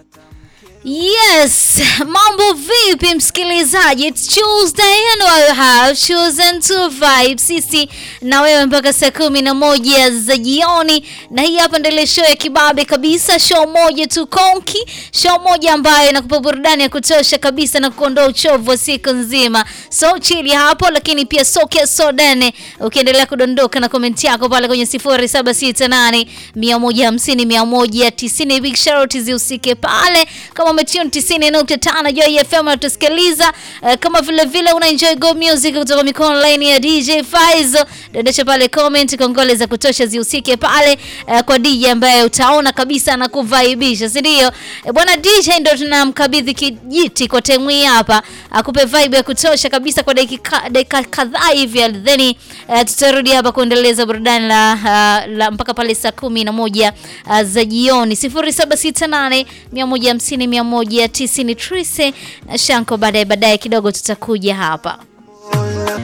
Yes, mambo vipi msikilizaji? It's Tuesday and I have chosen to vibe sisi na wewe mpaka saa kumi na moja za jioni, na hii hapa ndio ile show ya kibabe kabisa, show moja tu konki, show moja ambayo inakupa burudani ya kutosha kabisa na kuondoa uchovu wa siku nzima. So chili hapo, lakini pia soke sodane, ukiendelea kudondoka na komenti yako pale kwenye 0768 150 190. Big shout zihusike pale kama umetune 90.5 Joy FM unatusikiliza uh, kama vile vile una enjoy go music kutoka mikono line ya DJ Faizo, dondosha pale comment, kongole za kutosha zihusike pale uh, kwa DJ ambaye utaona kabisa na kuvaibisha, si ndio? Uh, bwana DJ ndio tunamkabidhi kijiti kwa temu hii hapa, akupe vibe ya kutosha kabisa kwa dakika dakika kadhaa hivi, then uh, tutarudi hapa kuendeleza burudani la, uh, la mpaka pale saa kumi na moja uh, za jioni 0768 150 190 Trise na Shanko. Baadaye baadaye kidogo tutakuja hapa.